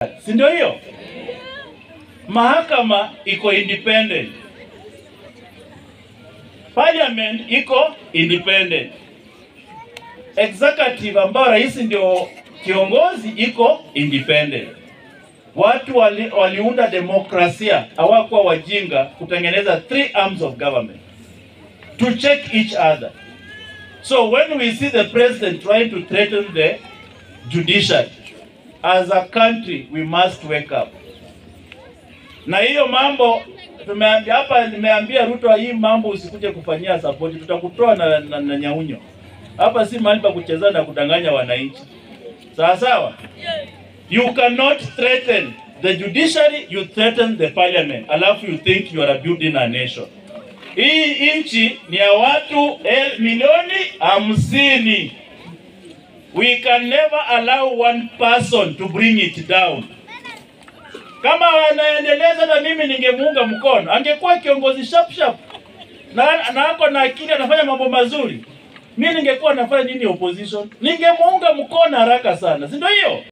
si ndio hiyo? Mahakama iko independent, parliament iko independent, executive ambayo rais ndio kiongozi iko independent. Watu wali, waliunda demokrasia, hawakuwa wajinga kutengeneza three arms of government to check each other. So when we see the president trying to threaten the judiciary, as a country we must wake up. Na hiyo mambo tumeambia hapa, nimeambia Ruto, hii mambo usikuje kufanyia support, tutakutoa na, na, na nyaunyo hapa. Si mahali pa kucheza na kudanganya wananchi, sawa sawa. You cannot threaten the judiciary, you threaten the parliament, alafu you think you are building a nation. Hii nchi ni ya watu el, milioni hamsini. We can never allow one person to bring it down. Kama wanaendeleza, na mimi ningemuunga mkono, angekuwa kiongozi sharp sharp na na ako na akili, anafanya mambo mazuri. Mimi ningekuwa nafanya nini opposition, ningemuunga mkono haraka sana, si ndio hiyo?